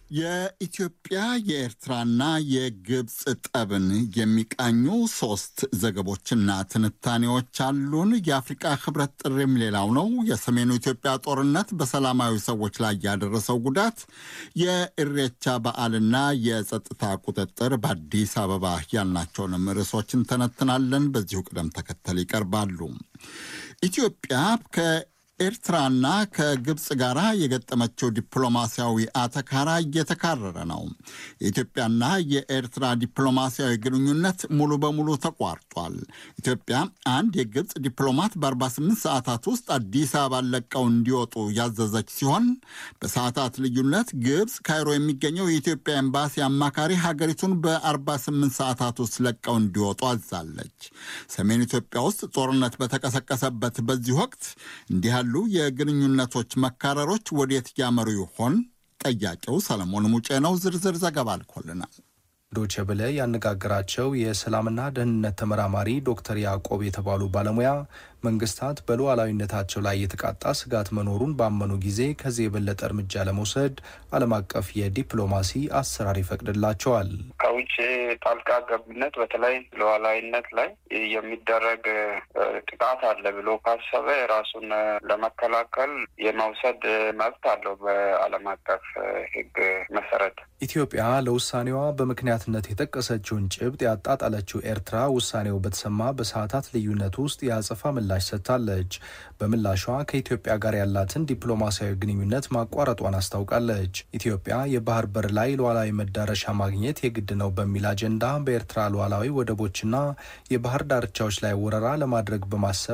የኢትዮጵያ የኤርትራና የግብፅ ጠብን የሚቃኙ ሶስት ዘገቦችና ትንታኔዎች አሉን። የአፍሪቃ ህብረት ጥሪም ሌላው ነው። የሰሜኑ ኢትዮጵያ ጦርነት በሰላማዊ ሰዎች ላይ ያደረሰው ጉዳት፣ የኢሬቻ በዓልና የጸጥታ ቁጥጥር በአዲስ አበባ ያልናቸውንም ርዕሶችን ተነትናለን። በዚሁ ቅደም ተከተል ይቀርባሉ። ኢትዮጵያ ከ ኤርትራና ከግብፅ ጋር የገጠመችው ዲፕሎማሲያዊ አተካራ እየተካረረ ነው። የኢትዮጵያና የኤርትራ ዲፕሎማሲያዊ ግንኙነት ሙሉ በሙሉ ተቋርጧል። ኢትዮጵያ አንድ የግብፅ ዲፕሎማት በ48 ሰዓታት ውስጥ አዲስ አበባ ለቀው እንዲወጡ ያዘዘች ሲሆን በሰዓታት ልዩነት ግብፅ ካይሮ የሚገኘው የኢትዮጵያ ኤምባሲ አማካሪ ሀገሪቱን በ48 ሰዓታት ውስጥ ለቀው እንዲወጡ አዛለች። ሰሜን ኢትዮጵያ ውስጥ ጦርነት በተቀሰቀሰበት በዚህ ወቅት እንዲህ ያሉ የግንኙነቶች መካረሮች ወዴት ያመሩ ይሆን? ጠያቂው ሰለሞን ሙጬ ነው። ዝርዝር ዘገባ አልኮልናል። ዶቼ ቬለ ያነጋገራቸው የሰላምና ደህንነት ተመራማሪ ዶክተር ያዕቆብ የተባሉ ባለሙያ መንግስታት በሉዓላዊነታቸው ላይ የተቃጣ ስጋት መኖሩን ባመኑ ጊዜ ከዚህ የበለጠ እርምጃ ለመውሰድ ዓለም አቀፍ የዲፕሎማሲ አሰራር ይፈቅድላቸዋል። ከውጭ ጣልቃ ገብነት በተለይ ሉዓላዊነት ላይ የሚደረግ ጥቃት አለ ብሎ ካሰበ ራሱን ለመከላከል የመውሰድ መብት አለው በዓለም አቀፍ ሕግ መሰረት። ኢትዮጵያ ለውሳኔዋ በምክንያትነት የጠቀሰችውን ጭብጥ ያጣጣለችው ኤርትራ ውሳኔው በተሰማ በሰዓታት ልዩነት ውስጥ የአጸፋ ምላሽ ሰጥታለች። በምላሿ ከኢትዮጵያ ጋር ያላትን ዲፕሎማሲያዊ ግንኙነት ማቋረጧን አስታውቃለች። ኢትዮጵያ የባህር በር ላይ ሉዓላዊ መዳረሻ ማግኘት የግድ ነው በሚል አጀንዳ በኤርትራ ሉዓላዊ ወደቦችና የባህር ዳርቻዎች ላይ ወረራ ለማድረግ በማሰብ